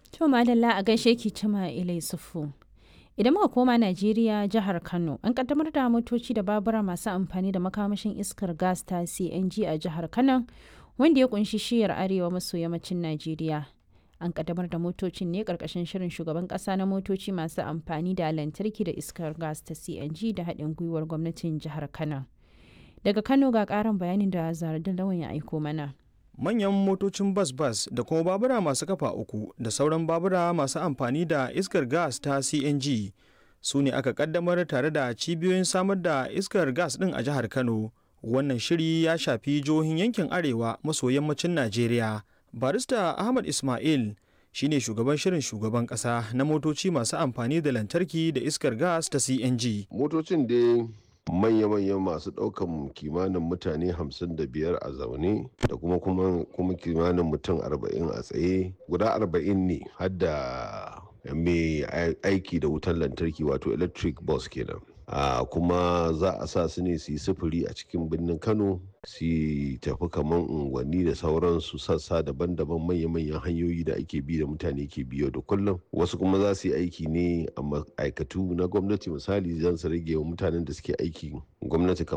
To madalla a gaishe ki cima ilai sufu. Idan muka koma Najeriya jihar Kano an kaddamar da motoci da babura masu amfani da makamashin iskar gas ta CNG a jihar Kano wanda ya kunshi shiyar arewa maso yammacin Najeriya. An kaddamar da motocin ne karkashin shirin shugaban kasa na motoci masu amfani da lantarki da iskar gas ta CNG da haɗin gwiwar gwamnatin jihar Kano. Daga Kano ga ƙarin bayanin da Zaradin Lawan ya aiko mana. manyan motocin bas-bas da kuma babura masu kafa uku da sauran babura masu amfani da iskar gas ta cng su ne aka kaddamar tare da cibiyoyin samar da iskar gas din a jihar kano wannan shiri ya shafi jihohin yankin arewa maso yammacin najeriya barista ahmad ismail shine shugaban shirin shugaban kasa na motoci masu amfani da lantarki da iskar gas ta cng motocin dai manya-manyan masu ɗaukan kimanin mutane 55 a zaune da kuma kuma kimanin mutum 40 a tsaye guda 40 ne hadda mai aiki da wutar lantarki wato electric bus kenan a kuma za a sa su ne su yi sufuri a cikin birnin kano su tafi kamar unguwanni da sauransu sassa daban-daban manya-manyan hanyoyi da ake bi da mutane ke biyo da kullum wasu kuma za su yi aiki ne a ma'aikatu na gwamnati misali zan su rage wa mutanen da suke aiki gwamnati